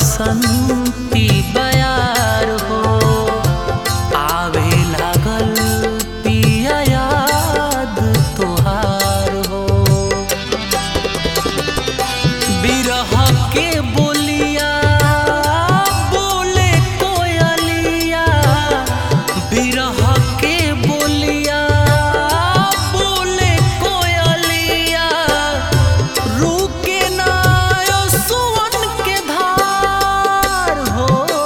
बसंती बयार हो आवे लागल पिया याद तोहार हो बिरह के बोलिया बोले कोयलिया बिरह के बोलिया बोले कोयलिया रुके ना यो सुवन के धार हो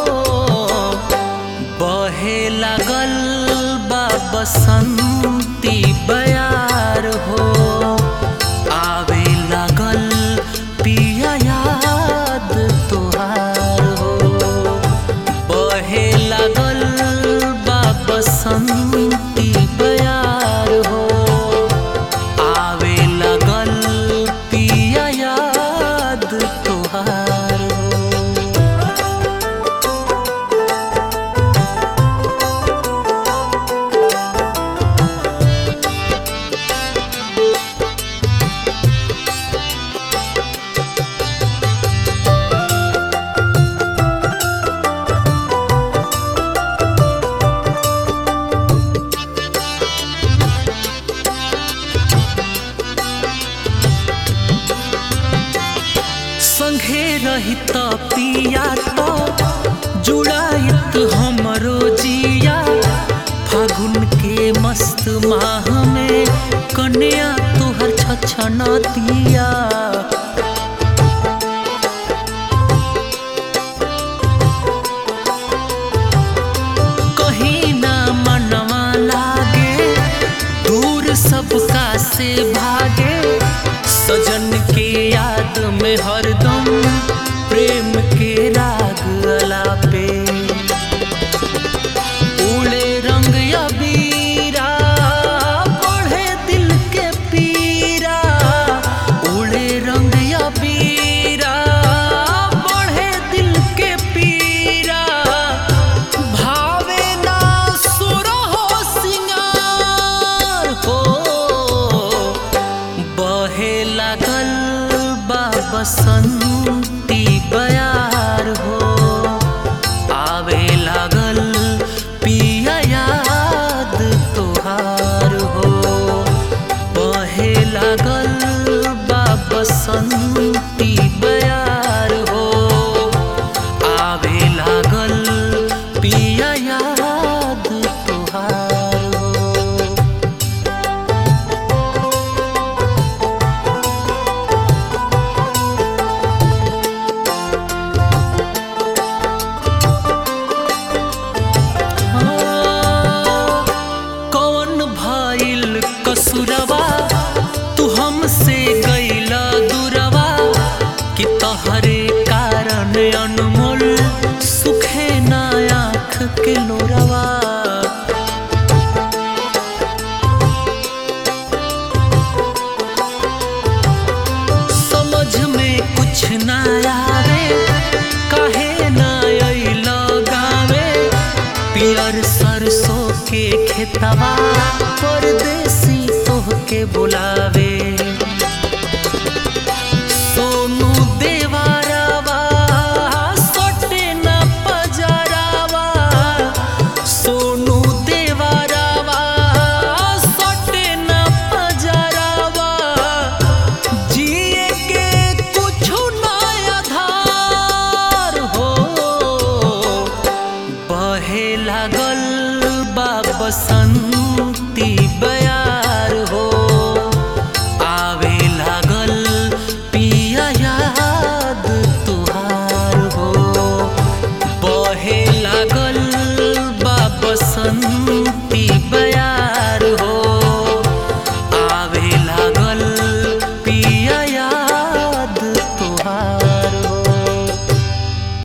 बहे लागल बा बसंती बयार हो आवे लागल पिया याद तोहार हो बहे लागल बा बसंती बयार हो आवे लागल पिया याद तोहार हो संघे रहित पिया तो जुड़ाइत हमरो जिया फागुन के मस्त माह में कन्या तोहर छछनतिया कहीं ना मनवा लागे दूर सबका से भागे सजन के याद में हरदम प्रेम के राग अलापे उड़े रंग अबीरा बढ़े दिल के पीरा उड़े रंग अबीरा बढ़े दिल के पीरा भावे ना सुरहो सिंगार हो बहे लागल बा बसंती बयार हो आवे लागल पिया याद तोहार हो बहे लागल बा बसंती बयार हो आवे लागल पिया याद तोहार हो कौन भइल कसुरवा तू हमसे गईला दूरवा कि तहरे कारण अनमोल सुखे ना आँख के लोरवा समझ में कुछ ना आवे काहे ना अइलो गावे पियर सरसों के खेतवा परदेसी तोहके बुलावे सोनू देवारावा सोटे न पजरावा सोनू देवारावा सोटे न पजरावा जिए के कुछु ना आधार हो बहे लागल बा बसंती बयार